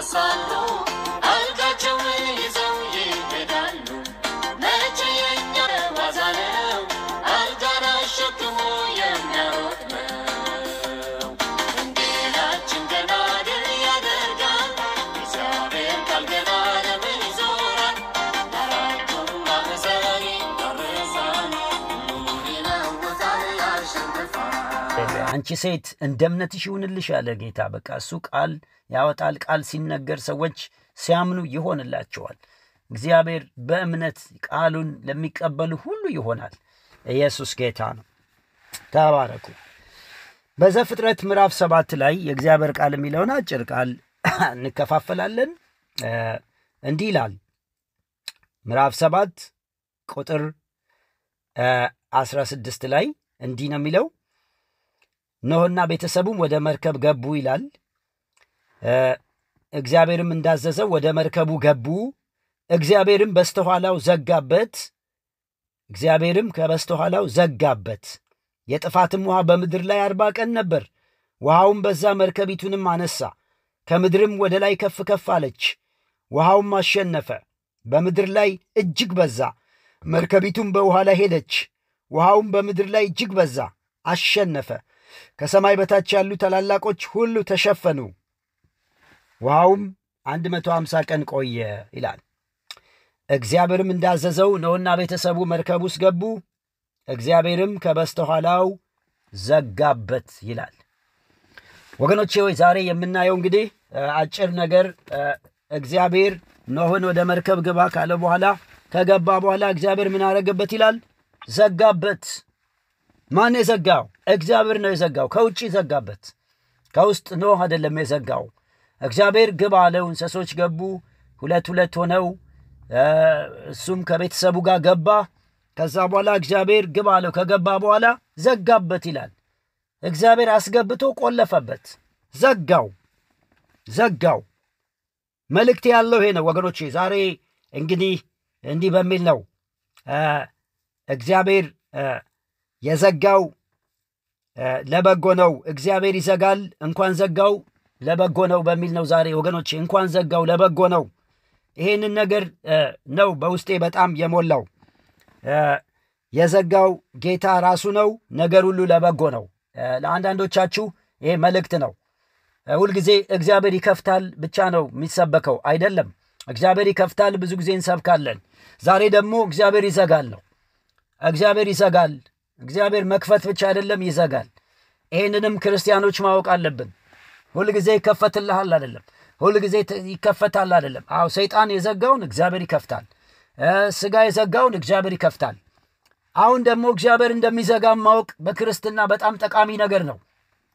ይነሳሉ፣ አልጋቸውን ይዘው ይሄዳሉ። መቼ የኛ ዋዛ ነው አልጋን አሸክሞ የሚያሮጥ ነው። እንዲላችን ገና ድል ያደርጋል እግዚአብሔር ቃል ገና ለምን ይዞራል? አራቱም ማዕዘን ይዳረሳል፣ ሁሉን ይለውጣል፣ ያሸንፋል። አንቺ ሴት እንደ እምነትሽ ይሁንልሽ አለ ጌታ። በቃ እሱ ቃል ያወጣል። ቃል ሲነገር ሰዎች ሲያምኑ ይሆንላቸዋል። እግዚአብሔር በእምነት ቃሉን ለሚቀበሉ ሁሉ ይሆናል። ኢየሱስ ጌታ ነው። ተባረኩ። በዘፍጥረት ምዕራፍ ሰባት ላይ የእግዚአብሔር ቃል የሚለውን አጭር ቃል እንከፋፈላለን። እ እንዲህ ይላል ምዕራፍ ሰባት ቁጥር አስራ ስድስት ላይ እንዲህ ነው የሚለው ኖህና ቤተሰቡም ወደ መርከብ ገቡ ይላል። እ እግዚአብሔርም እንዳዘዘው ወደ መርከቡ ገቡ። እግዚአብሔርም በስተኋላው ዘጋበት። እግዚአብሔርም ከበስተኋላው ዘጋበት። የጥፋትም ውሃ በምድር ላይ አርባ ቀን ነበር። ውሃውም በዛ፣ መርከቢቱንም አነሳ፣ ከምድርም ወደ ላይ ከፍ ከፍ አለች። ውሃውም አሸነፈ፣ በምድር ላይ እጅግ በዛ። መርከቢቱም በውሃ ላይ ሄደች። ውሃውም በምድር ላይ እጅግ በዛ፣ አሸነፈ። ከሰማይ በታች ያሉ ታላላቆች ሁሉ ተሸፈኑ። ውሃውም አንድ መቶ ሃምሳ ቀን ቆየ ይላል። እግዚአብሔርም እንዳዘዘው ኖኅና ቤተሰቡ መርከብ ውስጥ ገቡ። እግዚአብሔርም ከበስተኋላው ዘጋበት ይላል። ወገኖቼ ሆይ ዛሬ የምናየው እንግዲህ እ አጭር ነገር እ እግዚአብሔር ኖኅን ወደ መርከብ ግባ ካለ በኋላ ከገባ በኋላ እግዚአብሔር ምን አረገበት ይላል? ዘጋበት። ማን የዘጋው? እግዚአብሔር ነው የዘጋው። ከውጭ ዘጋበት። ከውስጥ ኖህ አይደለም የዘጋው። እግዚአብሔር ግባ አለው። እንስሶች ገቡ፣ ሁለት ሁለት ሆነው እ እሱም ከቤተሰቡ ጋር ገባ። ከዛ በኋላ እግዚአብሔር ግባ አለው። ከገባ በኋላ ዘጋበት ይላል። እግዚአብሔር አስገብቶ ቆለፈበት፣ ዘጋው ዘጋው። መልእክት ያለው ይሄ ነው ወገኖቼ። ዛሬ እንግዲህ እንዲህ በሚል ነው እ እግዚአብሔር እ የዘጋው እ ለበጎ ነው። እግዚአብሔር ይዘጋል፣ እንኳን ዘጋው ለበጎ ነው በሚል ነው ዛሬ ወገኖቼ። እንኳን ዘጋው ለበጎ ነው። ይሄንን ነገር እ ነው በውስጤ በጣም የሞላው። እ የዘጋው ጌታ ራሱ ነው። ነገር ሁሉ ለበጎ ነው። እ ለአንዳንዶቻችሁ ይሄ መልእክት ነው። እ ሁልጊዜ እግዚአብሔር ይከፍታል ብቻ ነው የሚሰበከው አይደለም። እግዚአብሔር ይከፍታል ብዙ ጊዜ እንሰብካለን። ዛሬ ደግሞ እግዚአብሔር ይዘጋል ነው። እግዚአብሔር ይዘጋል። እግዚአብሔር መክፈት ብቻ አይደለም ይዘጋል። ይህንንም ክርስቲያኖች ማወቅ አለብን። ሁልጊዜ ይከፈትልሃል አይደለም፣ ሁልጊዜ ት- ይከፈታል አይደለም። አዎ ሰይጣን የዘጋውን እግዚአብሔር ይከፍታል። እ ስጋ የዘጋውን እግዚአብሔር ይከፍታል። አሁን ደግሞ እግዚአብሔር እንደሚዘጋም ማወቅ በክርስትና በጣም ጠቃሚ ነገር ነው።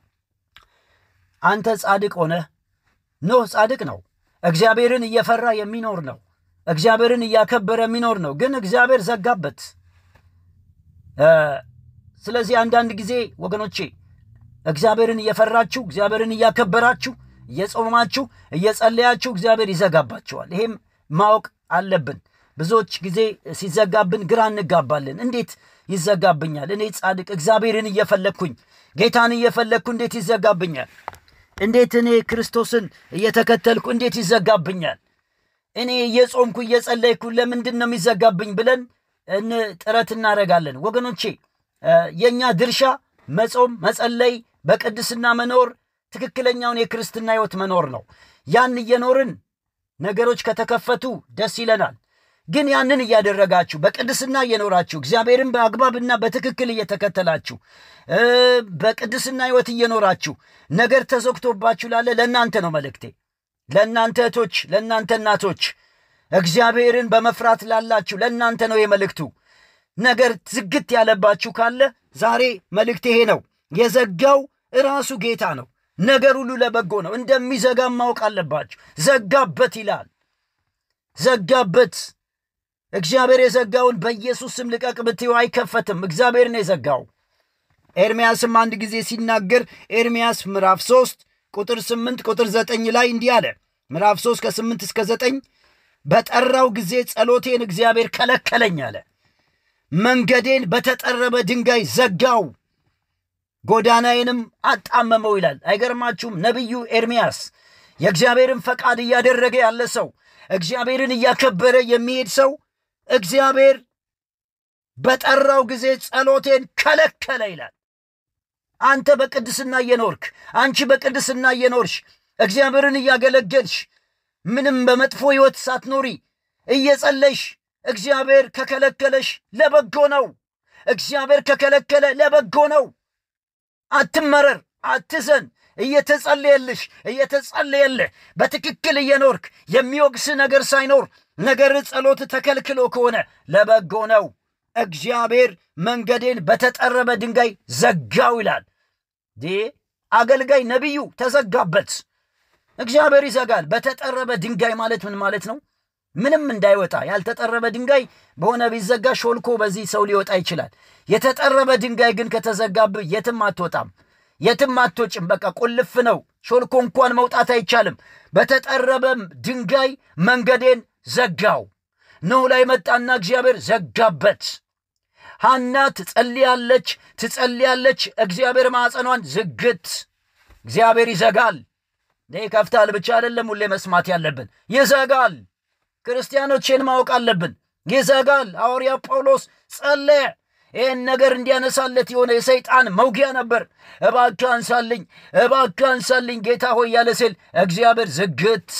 አንተ ጻድቅ ሆነህ ኖህ ጻድቅ ነው። እግዚአብሔርን እየፈራ የሚኖር ነው። እግዚአብሔርን እያከበረ የሚኖር ነው። ግን እግዚአብሔር ዘጋበት። እ ስለዚህ አንዳንድ ጊዜ ወገኖቼ እግዚአብሔርን እየፈራችሁ እግዚአብሔርን እያከበራችሁ እየጾማችሁ እየጸለያችሁ እግዚአብሔር ይዘጋባችኋል። ይሄም ማወቅ አለብን። ብዙዎች ጊዜ ሲዘጋብን ግራ እንጋባለን። እንዴት ይዘጋብኛል? እኔ ጻድቅ እግዚአብሔርን እየፈለግኩኝ ጌታን እየፈለግኩ እንዴት ይዘጋብኛል? እንዴት እኔ ክርስቶስን እየተከተልኩ እንዴት ይዘጋብኛል? እኔ እየጾምኩ እየጸለይኩ ለምንድን ነው የሚዘጋብኝ ብለን እን ጥረት እናደርጋለን። ወገኖቼ እ የእኛ ድርሻ መጾም፣ መጸለይ፣ በቅድስና መኖር፣ ትክክለኛውን የክርስትና ሕይወት መኖር ነው። ያን እየኖርን ነገሮች ከተከፈቱ ደስ ይለናል። ግን ያንን እያደረጋችሁ በቅድስና እየኖራችሁ እግዚአብሔርን በአግባብና በትክክል እየተከተላችሁ እ በቅድስና ሕይወት እየኖራችሁ ነገር ተዘግቶባችሁ ላለ ለእናንተ ነው መልእክቴ። ለእናንተ እህቶች፣ ለእናንተ እናቶች፣ እግዚአብሔርን በመፍራት ላላችሁ ለእናንተ ነው የመልእክቱ። ነገር ዝግት ያለባችሁ ካለ ዛሬ መልእክት ይሄ ነው። የዘጋው ራሱ ጌታ ነው። ነገር ሁሉ ለበጎ ነው። እንደሚዘጋም ማወቅ አለባችሁ። ዘጋበት ይላል። ዘጋበት። እግዚአብሔር የዘጋውን በኢየሱስ ስም ልቀቅ ብትዩ አይከፈትም። እግዚአብሔር ነው የዘጋው። ኤርምያስም አንድ ጊዜ ሲናገር ኤርምያስ ምዕራፍ 3 ቁጥር 8 ቁጥር 9 ላይ እንዲህ አለ። ምዕራፍ 3 ከ8 እስከ 9 በጠራው ጊዜ ጸሎቴን እግዚአብሔር ከለከለኝ አለ። መንገዴን በተጠረበ ድንጋይ ዘጋው፣ ጎዳናዬንም አጣመመው ይላል። አይገርማችሁም? ነቢዩ ኤርምያስ የእግዚአብሔርን ፈቃድ እያደረገ ያለ ሰው እግዚአብሔርን እያከበረ የሚሄድ ሰው እግዚአብሔር በጠራው ጊዜ ጸሎቴን ከለከለ ይላል። አንተ በቅድስና እየኖርክ አንቺ በቅድስና እየኖርሽ እግዚአብሔርን እያገለገልሽ ምንም በመጥፎ ሕይወት ሳትኖሪ እየጸለይሽ እግዚአብሔር ከከለከለሽ ለበጎ ነው። እግዚአብሔር ከከለከለ ለበጎ ነው። አትመረር፣ አትዘን። እየተጸለየልሽ እየተጸለየልህ በትክክል እየኖርክ የሚወቅስ ነገር ሳይኖር ነገር ጸሎት ተከልክሎ ከሆነ ለበጎ ነው። እግዚአብሔር መንገዴን በተጠረበ ድንጋይ ዘጋው ይላል። አገልጋይ ነቢዩ ተዘጋበት። እግዚአብሔር ይዘጋል። በተጠረበ ድንጋይ ማለት ምን ማለት ነው? ምንም እንዳይወጣ ያልተጠረበ ድንጋይ በሆነ ቢዘጋ ሾልኮ በዚህ ሰው ሊወጣ ይችላል። የተጠረበ ድንጋይ ግን ከተዘጋብህ የትም አትወጣም፣ የትም አትወጭም። በቃ ቁልፍ ነው። ሾልኮ እንኳን መውጣት አይቻልም። በተጠረበ ድንጋይ መንገዴን ዘጋው። ኖህ ላይ መጣና እግዚአብሔር ዘጋበት። ሐና ትጸልያለች ትጸልያለች፣ እግዚአብሔር ማዕፀኗን ዝግት። እግዚአብሔር ይዘጋል። ይከፍታል ብቻ አይደለም ሁሌ መስማት ያለብን፣ ይዘጋል። ክርስቲያኖችን ማወቅ አለብን። ይዘጋል። ሐዋርያ ጳውሎስ ጸለየ። ይህን ነገር እንዲያነሳለት የሆነ የሰይጣን መውጊያ ነበር። እባክህ አንሳልኝ፣ እባክህ አንሳልኝ ጌታ ሆይ ያለ ሲል እግዚአብሔር ዝግት፣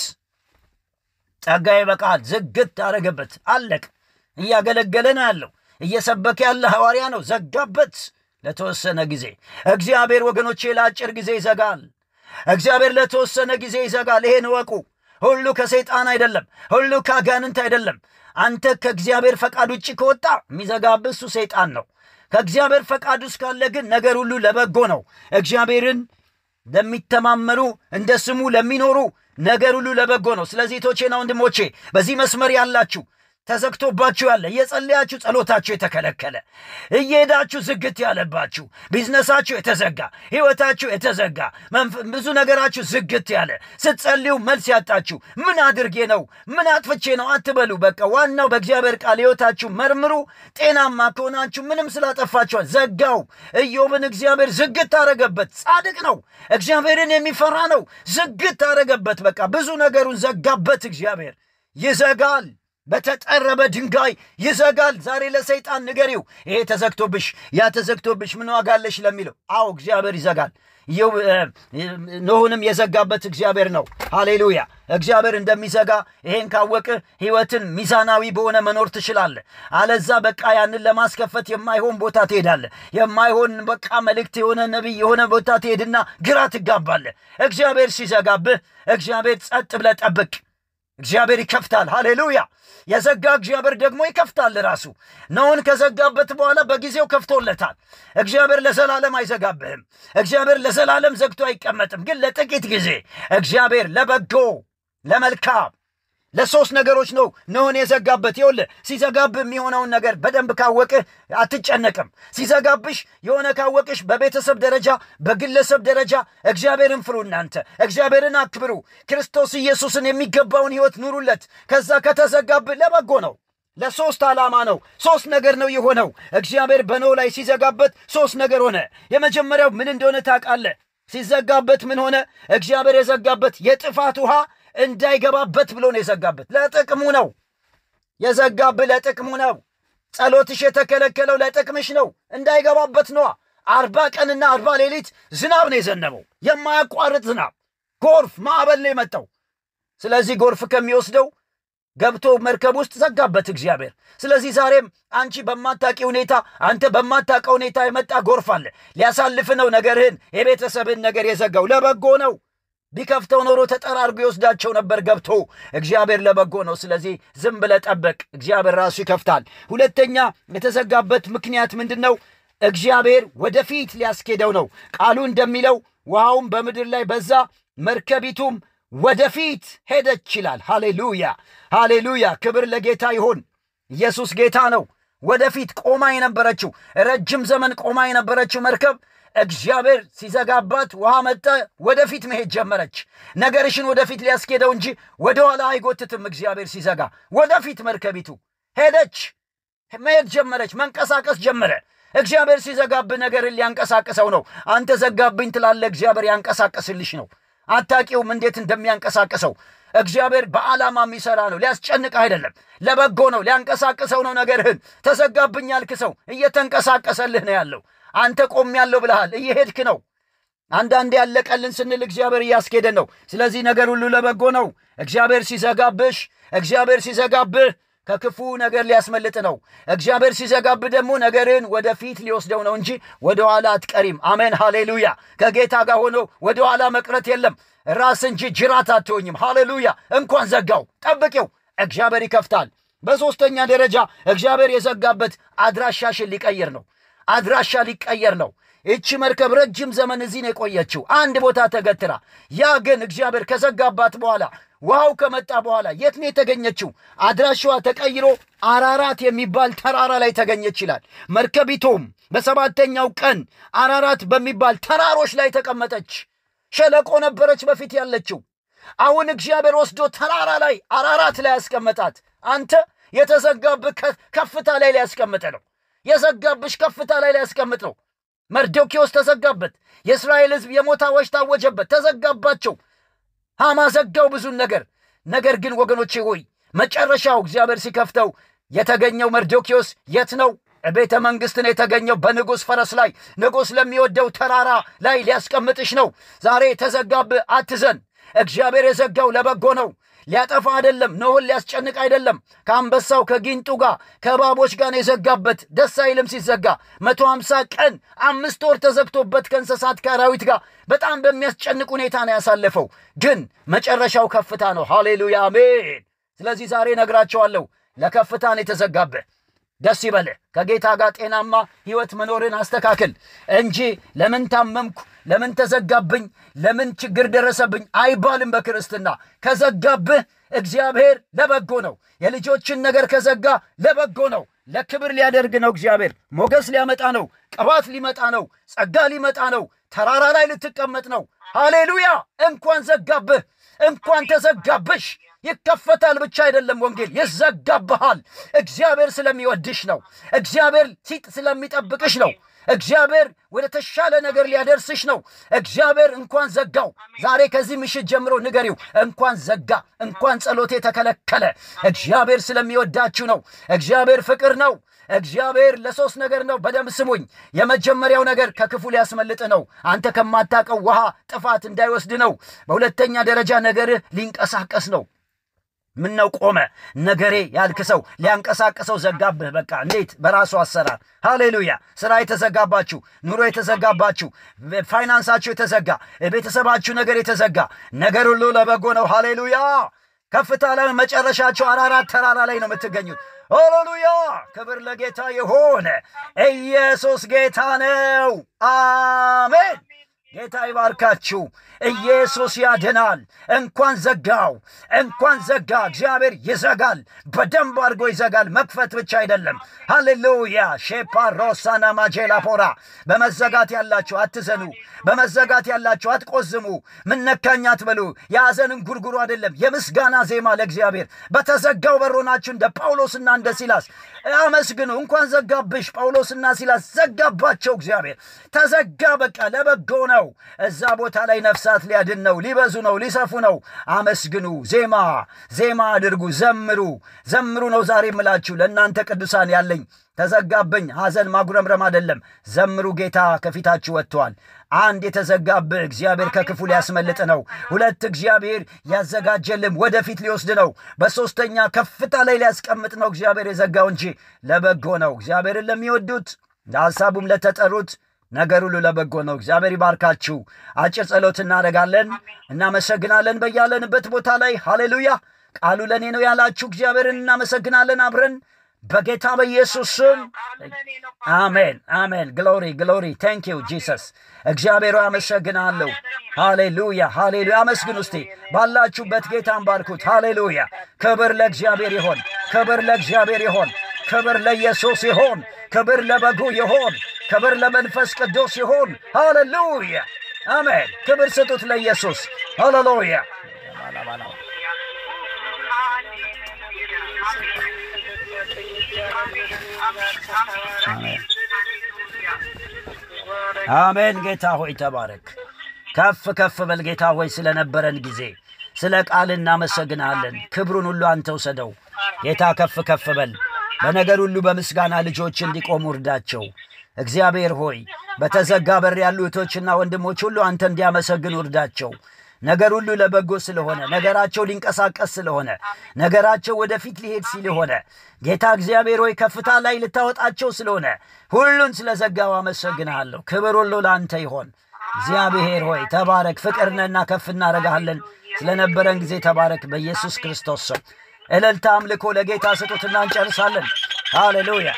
ጸጋ ይበቃል፣ ዝግት አረገበት። አለቅ። እያገለገለ ነው ያለው፣ እየሰበከ ያለ ሐዋርያ ነው። ዘጋበት ለተወሰነ ጊዜ። እግዚአብሔር ወገኖቼ ለአጭር ጊዜ ይዘጋል። እግዚአብሔር ለተወሰነ ጊዜ ይዘጋል። ይሄን እወቁ። ሁሉ ከሰይጣን አይደለም፣ ሁሉ ከአጋንንት አይደለም። አንተ ከእግዚአብሔር ፈቃድ ውጭ ከወጣ የሚዘጋብህ እሱ ሰይጣን ነው። ከእግዚአብሔር ፈቃድ ውስጥ ካለ ግን ነገር ሁሉ ለበጎ ነው። እግዚአብሔርን ለሚተማመኑ እንደ ስሙ ለሚኖሩ ነገር ሁሉ ለበጎ ነው። ስለዚህ ቶቼና ወንድሞቼ በዚህ መስመር ያላችሁ ተዘግቶባችሁ ያለ እየጸለያችሁ ጸሎታችሁ የተከለከለ እየሄዳችሁ ዝግት ያለባችሁ ቢዝነሳችሁ የተዘጋ ህይወታችሁ የተዘጋ ብዙ ነገራችሁ ዝግት ያለ ስትጸልዩ መልስ ያጣችሁ ምን አድርጌ ነው ምን አጥፍቼ ነው አትበሉ። በቃ ዋናው በእግዚአብሔር ቃል ህይወታችሁ መርምሩ። ጤናማ ከሆናችሁ ምንም ስላጠፋችኋል ዘጋው። ኢዮብን እግዚአብሔር ዝግት አረገበት። ጻድቅ ነው፣ እግዚአብሔርን የሚፈራ ነው። ዝግት አረገበት። በቃ ብዙ ነገሩን ዘጋበት። እግዚአብሔር ይዘጋል በተጠረበ ድንጋይ ይዘጋል። ዛሬ ለሰይጣን ንገሪው፣ ይሄ ተዘግቶብሽ፣ ያ ተዘግቶብሽ ምን ዋጋ አለሽ ለሚለው፣ አዎ እግዚአብሔር ይዘጋል። ኖሁንም የዘጋበት እግዚአብሔር ነው። ሃሌሉያ! እግዚአብሔር እንደሚዘጋ ይሄን ካወቅህ ህይወትን ሚዛናዊ በሆነ መኖር ትችላለህ። አለዛ በቃ ያንን ለማስከፈት የማይሆን ቦታ ትሄዳለህ። የማይሆን በቃ መልእክት የሆነ ነቢይ የሆነ ቦታ ትሄድና ግራ ትጋባለህ። እግዚአብሔር ሲዘጋብህ እግዚአብሔር ጸጥ ብለህ ጠብቅ። እግዚአብሔር ይከፍታል። ሃሌሉያ! የዘጋ እግዚአብሔር ደግሞ ይከፍታል። ራሱ ኖኅን ከዘጋበት በኋላ በጊዜው ከፍቶለታል። እግዚአብሔር ለዘላለም አይዘጋብህም። እግዚአብሔር ለዘላለም ዘግቶ አይቀመጥም። ግን ለጥቂት ጊዜ እግዚአብሔር ለበጎ ለመልካም ለሶስት ነገሮች ነው ኖኅን የዘጋበት። ይኸውልህ ሲዘጋብህ የሚሆነውን ነገር በደንብ ካወቅህ አትጨነቅም። ሲዘጋብሽ የሆነ ካወቅሽ በቤተሰብ ደረጃ በግለሰብ ደረጃ እግዚአብሔርን ፍሩ። እናንተ እግዚአብሔርን አክብሩ። ክርስቶስ ኢየሱስን የሚገባውን ሕይወት ኑሩለት። ከዛ ከተዘጋብህ ለበጎ ነው። ለሶስት ዓላማ ነው። ሶስት ነገር ነው የሆነው። እግዚአብሔር በኖኅ ላይ ሲዘጋበት ሶስት ነገር ሆነ። የመጀመሪያው ምን እንደሆነ ታውቃለህ? ሲዘጋበት ምን ሆነ? እግዚአብሔር የዘጋበት የጥፋት ውሃ እንዳይገባበት ብሎ ነው የዘጋበት። ለጥቅሙ ነው የዘጋብህ፣ ለጥቅሙ ነው። ጸሎትሽ የተከለከለው ለጥቅምሽ ነው፣ እንዳይገባበት ነዋ። አርባ ቀንና አርባ ሌሊት ዝናብ ነው የዘነበው፣ የማያቋርጥ ዝናብ፣ ጎርፍ፣ ማዕበል ነው የመጣው። ስለዚህ ጎርፍ ከሚወስደው ገብቶ መርከብ ውስጥ ዘጋበት እግዚአብሔር። ስለዚህ ዛሬም አንቺ በማታቂ ሁኔታ አንተ በማታቀው ሁኔታ የመጣ ጎርፍ አለ። ሊያሳልፍ ነው ነገርህን፣ የቤተሰብህን ነገር የዘጋው ለበጎ ነው። ቢከፍተው ኖሮ ተጠራርጎ ይወስዳቸው ነበር ገብቶ። እግዚአብሔር ለበጎ ነው። ስለዚህ ዝም ብለህ ጠበቅ፣ እግዚአብሔር ራሱ ይከፍታል። ሁለተኛ የተዘጋበት ምክንያት ምንድን ነው? እግዚአብሔር ወደፊት ሊያስኬደው ነው። ቃሉ እንደሚለው ውሃውም በምድር ላይ በዛ፣ መርከቢቱም ወደፊት ሄደች ይላል። ሃሌሉያ ሃሌሉያ! ክብር ለጌታ ይሁን። ኢየሱስ ጌታ ነው። ወደፊት ቆማ የነበረችው ረጅም ዘመን ቆማ የነበረችው መርከብ እግዚአብሔር ሲዘጋባት ውሃ መጠ፣ ወደፊት መሄድ ጀመረች። ነገርሽን ወደፊት ሊያስኬደው እንጂ ወደኋላ አይጎትትም። እግዚአብሔር ሲዘጋ ወደፊት መርከቢቱ ሄደች፣ መሄድ ጀመረች፣ መንቀሳቀስ ጀመረ። እግዚአብሔር ሲዘጋብህ ነገርን ሊያንቀሳቅሰው ነው። አንተ ዘጋብኝ ትላለህ፣ እግዚአብሔር ያንቀሳቅስልሽ ነው። አታቂውም እንዴት እንደሚያንቀሳቅሰው። እግዚአብሔር በዓላማ የሚሰራ ነው። ሊያስጨንቅ አይደለም፣ ለበጎ ነው። ሊያንቀሳቅሰው ነው ነገርህን። ተዘጋብኝ ያልክ ሰው እየተንቀሳቀሰልህ ነው ያለው። አንተ ቆም ያለው ብለሃል፣ እየሄድክ ነው። አንዳንድ ያለቀልን ስንል እግዚአብሔር እያስኬደን ነው። ስለዚህ ነገር ሁሉ ለበጎ ነው። እግዚአብሔር ሲዘጋብሽ፣ እግዚአብሔር ሲዘጋብህ ከክፉ ነገር ሊያስመልጥ ነው። እግዚአብሔር ሲዘጋብህ ደግሞ ነገርን ወደፊት ሊወስደው ነው እንጂ ወደ ኋላ አትቀሪም። አሜን ሃሌሉያ። ከጌታ ጋር ሆኖ ወደ ኋላ መቅረት የለም። ራስ እንጂ ጅራት አትሆኝም። ሃሌሉያ። እንኳን ዘጋው፣ ጠብቂው፣ እግዚአብሔር ይከፍታል። በሦስተኛ ደረጃ እግዚአብሔር የዘጋበት አድራሻሽን ሊቀይር ነው። አድራሻ ሊቀየር ነው። ይቺ መርከብ ረጅም ዘመን እዚህ ነው የቆየችው፣ አንድ ቦታ ተገትራ። ያ ግን እግዚአብሔር ከዘጋባት በኋላ ውሃው ከመጣ በኋላ የት ነው የተገኘችው? አድራሻዋ ተቀይሮ አራራት የሚባል ተራራ ላይ ተገኘች ይላል። መርከቢቱም በሰባተኛው ቀን አራራት በሚባል ተራሮች ላይ ተቀመጠች። ሸለቆ ነበረች በፊት ያለችው። አሁን እግዚአብሔር ወስዶ ተራራ ላይ አራራት ላይ ያስቀመጣት። አንተ የተዘጋብህ ከፍታ ላይ ሊያስቀምጥ ነው። የዘጋብሽ ከፍታ ላይ ሊያስቀምጥ ነው። መርዶኪዎስ ተዘጋበት። የእስራኤል ሕዝብ የሞት አዋጅ ታወጀበት፣ ተዘጋባቸው። ሃማ ዘጋው ብዙን ነገር። ነገር ግን ወገኖቼ ሆይ መጨረሻው እግዚአብሔር ሲከፍተው የተገኘው መርዶኪዎስ የት ነው? ቤተ መንግሥት ነው የተገኘው። በንጉሥ ፈረስ ላይ ንጉሥ ለሚወደው ተራራ ላይ ሊያስቀምጥሽ ነው። ዛሬ ተዘጋብህ፣ አትዘን። እግዚአብሔር የዘጋው ለበጎ ነው። ሊያጠፋ አይደለም። ኖህን ሊያስጨንቅ አይደለም። ከአንበሳው ከጊንጡ ጋር ከእባቦች ጋር ነው የዘጋበት። ደስ አይልም ሲዘጋ። መቶ ሃምሳ ቀን አምስት ወር ተዘግቶበት ከእንስሳት ከአራዊት ጋር በጣም በሚያስጨንቅ ሁኔታ ነው ያሳለፈው። ግን መጨረሻው ከፍታ ነው። ሃሌሉያ አሜን። ስለዚህ ዛሬ ነግራቸዋለሁ፣ ለከፍታ ነው የተዘጋብህ። ደስ ይበልህ። ከጌታ ጋር ጤናማ ሕይወት መኖርን አስተካክል እንጂ ለምን ታመምኩ፣ ለምን ተዘጋብኝ፣ ለምን ችግር ደረሰብኝ አይባልም። በክርስትና ከዘጋብህ እግዚአብሔር ለበጎ ነው። የልጆችን ነገር ከዘጋ ለበጎ ነው። ለክብር ሊያደርግ ነው። እግዚአብሔር ሞገስ ሊያመጣ ነው። ቅባት ሊመጣ ነው። ጸጋ ሊመጣ ነው። ተራራ ላይ ልትቀመጥ ነው። ሃሌሉያ! እንኳን ዘጋብህ፣ እንኳን ተዘጋብሽ። ይከፈታል ብቻ አይደለም፣ ወንጌል ይዘጋብሃል። እግዚአብሔር ስለሚወድሽ ነው። እግዚአብሔር ሲጥ ስለሚጠብቅሽ ነው። እግዚአብሔር ወደ ተሻለ ነገር ሊያደርስሽ ነው። እግዚአብሔር እንኳን ዘጋው። ዛሬ ከዚህ ምሽት ጀምሮ ንገሪው፣ እንኳን ዘጋ፣ እንኳን ጸሎቴ ተከለከለ። እግዚአብሔር ስለሚወዳችሁ ነው። እግዚአብሔር ፍቅር ነው። እግዚአብሔር ለሶስት ነገር ነው። በደንብ ስሙኝ። የመጀመሪያው ነገር ከክፉ ሊያስመልጥ ነው። አንተ ከማታውቀው ውሃ ጥፋት እንዳይወስድ ነው። በሁለተኛ ደረጃ ነገርህ ሊንቀሳቀስ ነው። ምን ነው ቆመ ነገሬ ያልክ ሰው ሊያንቀሳቅሰው ዘጋብህ። በቃ እንዴት? በራሱ አሰራር። ሃሌሉያ። ስራ የተዘጋባችሁ፣ ኑሮ የተዘጋባችሁ፣ ፋይናንሳችሁ የተዘጋ፣ የቤተሰባችሁ ነገር የተዘጋ ነገር ሁሉ ለበጎ ነው። ሃሌሉያ። ከፍታ ላይ መጨረሻቸው አራራት ተራራ ላይ ነው የምትገኙት። ሃሌሉያ። ክብር ለጌታ የሆነ ኢየሱስ ጌታ ነው። አሜን። ጌታ ይባርካችሁ። ኢየሱስ ያድናል። እንኳን ዘጋው፣ እንኳን ዘጋ። እግዚአብሔር ይዘጋል፣ በደንብ አድርጎ ይዘጋል። መክፈት ብቻ አይደለም። ሃሌሉያ ሼፓ ሮሳና ማጄላ ፖራ። በመዘጋት ያላችሁ አትዘኑ። በመዘጋት ያላችሁ አትቆዝሙ። ምን ነካኝ አትበሉ። የሐዘንን ጉርጉሩ አይደለም፣ የምስጋና ዜማ ለእግዚአብሔር። በተዘጋው በሮናችሁ እንደ ጳውሎስና እንደ ሲላስ አመስግኑ። እንኳን ዘጋብሽ። ጳውሎስና ሲላስ ዘጋባቸው። እግዚአብሔር ተዘጋ። በቃ ለበጎ ነው። እዛ ቦታ ላይ ነፍሳት ሊያድን ነው። ሊበዙ ነው። ሊሰፉ ነው። አመስግኑ። ዜማ ዜማ አድርጉ። ዘምሩ ዘምሩ ነው ዛሬ የምላችሁ ለእናንተ ቅዱሳን ያለኝ ተዘጋብኝ። ሐዘን ማጉረምረም አይደለም። ዘምሩ። ጌታ ከፊታችሁ ወጥቷል። አንድ የተዘጋብህ እግዚአብሔር ከክፉ ሊያስመልጥ ነው። ሁለት እግዚአብሔር ያዘጋጀልም ወደፊት ሊወስድ ነው። በሦስተኛ ከፍታ ላይ ሊያስቀምጥ ነው። እግዚአብሔር የዘጋው እንጂ ለበጎ ነው። እግዚአብሔርን ለሚወዱት ለሐሳቡም ለተጠሩት ነገር ሁሉ ለበጎ ነው። እግዚአብሔር ይባርካችሁ። አጭር ጸሎት እናደርጋለን። እናመሰግናለን በያለንበት ቦታ ላይ ሃሌሉያ። ቃሉ ለእኔ ነው ያላችሁ እግዚአብሔርን እናመሰግናለን አብረን በጌታ በኢየሱስ ስም አሜን፣ አሜን። ግሎሪ ግሎሪ። ታንክ ዩ ጂሰስ። እግዚአብሔር አመሰግናለሁ። ሃሌሉያ፣ ሃሌሉያ። አመስግኑ እስቲ ባላችሁበት ጌታን ባርኩት። ሃሌሉያ። ክብር ለእግዚአብሔር ይሆን፣ ክብር ለእግዚአብሔር ይሆን፣ ክብር ለኢየሱስ ይሆን፣ ክብር ለበጉ ይሆን፣ ክብር ለመንፈስ ቅዱስ ይሆን። ሃሌሉያ፣ አሜን። ክብር ስጡት ለኢየሱስ። ሃሌሉያ። አሜን። ጌታ ሆይ ተባረክ። ከፍ ከፍ በል ጌታ ሆይ ስለነበረን ጊዜ ስለ ቃል እናመሰግናለን። ክብሩን ሁሉ አንተ ውሰደው ጌታ። ከፍ ከፍ በል በነገር ሁሉ በምስጋና ልጆች እንዲቆሙ እርዳቸው። እግዚአብሔር ሆይ በተዘጋ በር ያሉ እህቶችና ወንድሞች ሁሉ አንተ እንዲያመሰግኑ እርዳቸው። ነገር ሁሉ ለበጎ ስለሆነ ነገራቸው ሊንቀሳቀስ ስለሆነ ነገራቸው ወደፊት ሊሄድ ስለሆነ ጌታ እግዚአብሔር ሆይ ከፍታ ላይ ልታወጣቸው ስለሆነ ሁሉን ስለዘጋው አመሰግንሃለሁ። ክብር ሁሉ ለአንተ ይሆን። እግዚአብሔር ሆይ ተባረክ። ፍቅርነና ከፍ እናደርግሃለን። ስለነበረን ጊዜ ተባረክ። በኢየሱስ ክርስቶስ ስም እልልታ፣ አምልኮ ለጌታ ስጡትና እንጨርሳለን። ሃሌሉያ።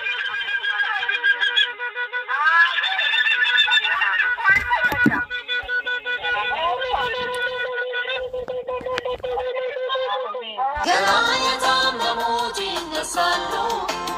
ገና የታመሙት ይነሳሉ፣